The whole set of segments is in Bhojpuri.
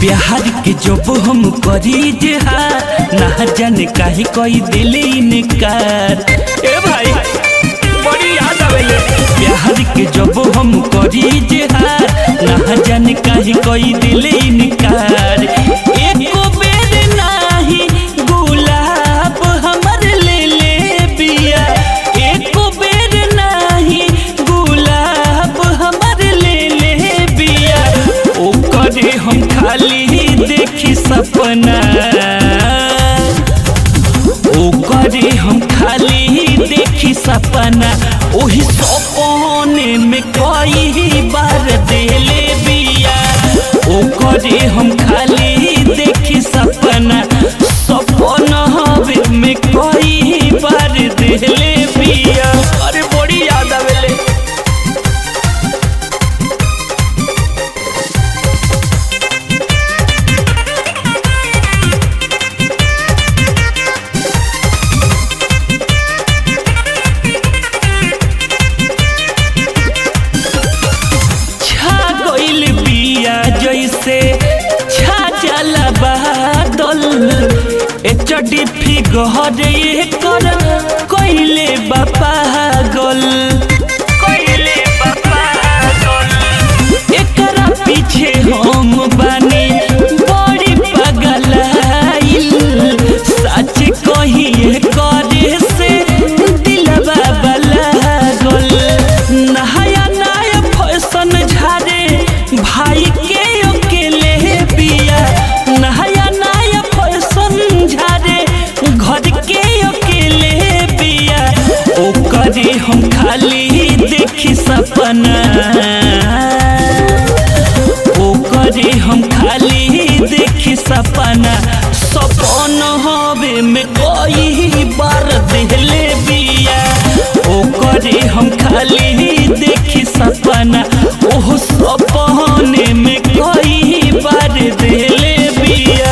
प्यार के जब हम करी जेहार ना जाने काहे कोई दिले इनकार ए भाई बड़ी याद आवेले प्यार के जब हम करी जेहार ना जाने काहे कोई दिले इनकार एको बेर नाही गुलाब हमर ले ले बिया एको बेर नाही गुलाब हमर ले ले बिया ओकरे हम खाली देखी सपना ओकरे हम खाली देखी सपना ओही सपने में कई बार देले बिया ओकरे हम खाली देखी सपना सपना हवे में कई बार देले बिया अरे बड़ी याद आवेले छा गइल बिया जैसे छा जाला बादल ए चड्डी फिगर ये कर कइले बा पागल कइले बा पागल एकरा पीछे हम बानी बड़ी पगलाइल सच कहिए करे से दिलवा बलागल नहाया नया फैशन झारे भाई के अकेले बिया नहाया नया फैशन झारे घर के अकेले बिया ओकरे हम खाली देखी सपना ओकरे हम खाली देखी सपना सपन हवे में कई बार देले बिया ओकरे हम खाली देखी सपना ओह सपने में कई बार देले बिया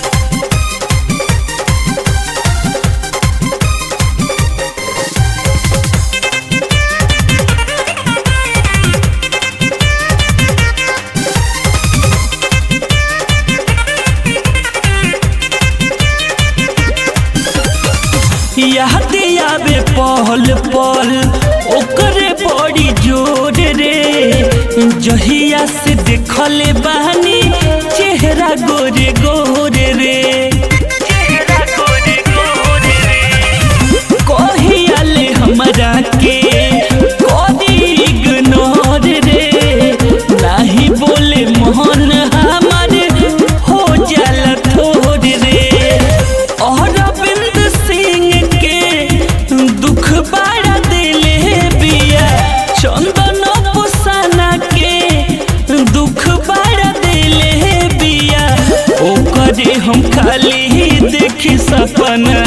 याद आवे पहल पल ओकरे बड़ी जोर रे जहिया से देखले बानी चेहरा गोरे गोरे रे चेहरा गोरे गोरे रे कहियाले हमरा के कदी इग्नोर रे नाही बोले मोहन हमर हो जाला थोड़ रे अरविंद सिंह के दुख बड़ा दिले बिया चंदन पुसाना के दुख बड़ा दिले बिया ओकरे हम खाली देखी सपना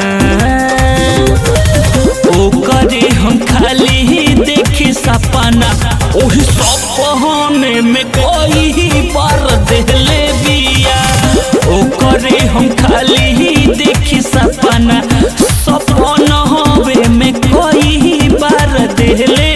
ओकरे हम खाली देखी सपना ओही सपने में कोई बार देले बिया ओकरे हम खाली देखी सपना सपना हवे में कोई बार देले